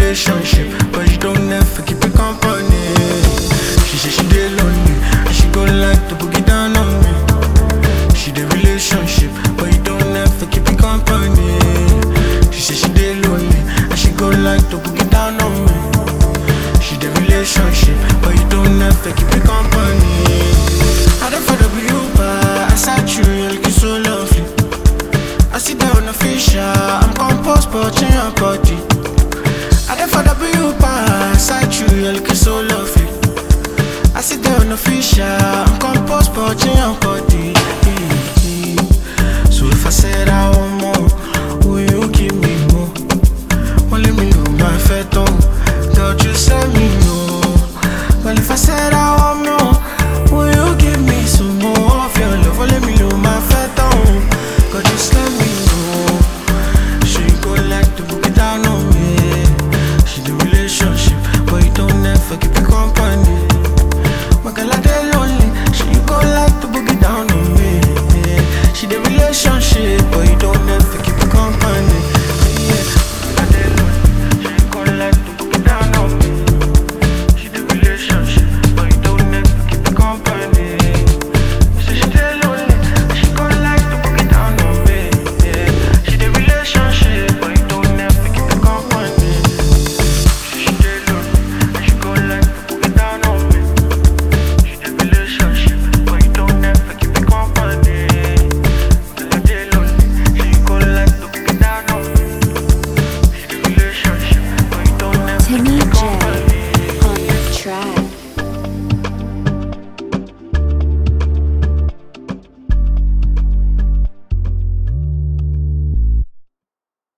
relationship, but you don't ever keep it company. She say she dey lonely, and she go like to boogie down on me. She dey relationship, but you don't ever keep it company. She say she dey lonely, and she go like to boogie down on me. She dey relationship, but you don't ever keep it company. I don't follow you, but I saw you, you're looking so lovely. I sit down on fisher, I'm composed, but in your body. I don't follow you, but I saw you, you're looking so lovely. I sit down on fisher,